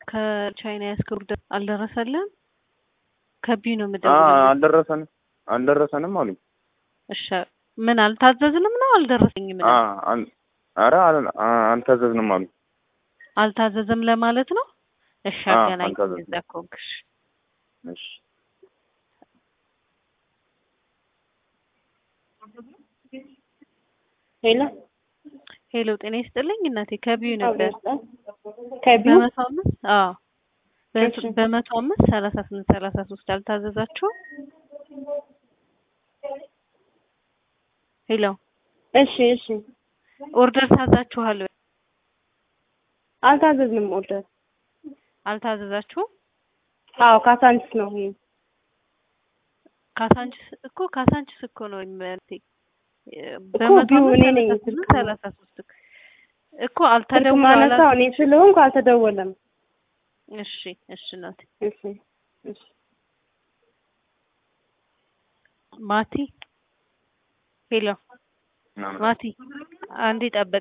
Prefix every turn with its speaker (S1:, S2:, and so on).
S1: ከቻይና ያስከሩ አልደረሰልህም? ከቢዩ ነው
S2: አ
S1: የምደውልልህ።
S2: አልደረሰንም አልደረሰንም አሉኝ።
S1: እሺ ምን አልታዘዝንም ነው አልደረሰኝም
S2: አ
S1: ነው?
S2: አል ኧረ አል- አ- አልታዘዝንም አሉኝ።
S1: አልታዘዘም ለማለት ነው። እሺ
S2: አ
S1: አገናኝ
S2: አልታዘዝንም።
S1: እዛ ከሆንክ እሺ።
S2: እሺ
S3: ሄሎ
S1: ሄሎ ጤና ይስጥልኝ እናቴ ከቢዩ ነበር
S3: ከቢዩ
S1: በመቶ አምስት አዎ በ-
S3: እሺ።
S1: በመቶ አምስት ሰላሳ ስምንት ሰላሳ ሶስት አልታዘዛችሁም? ሄሎ
S3: እሺ እሺ
S1: ኦርደር ታዛችኋል ወይ?
S3: አልታዘዝንም ኦርደር
S1: አልታዘዛችሁም?
S3: አዎ ካሳንችስ ነው ይሄ
S1: ካሳንችስ እኮ ካሳንችስ እኮ ነው የሚመልቴ
S3: እኮ ቢዩ እኔ ነኝ ስልክ ነው።
S1: ሰላሳ ሶስት እኮ
S3: ስልክ
S1: አልተደውሏል።
S3: ማነሳው እኔ ስለሆንኩ አልተደወለም
S1: እሺ እሺ ናት
S3: እሺ እሺ
S1: ማቲ ሄሎ
S2: ምናምን
S1: ማቲ አንዴ ጠበቅ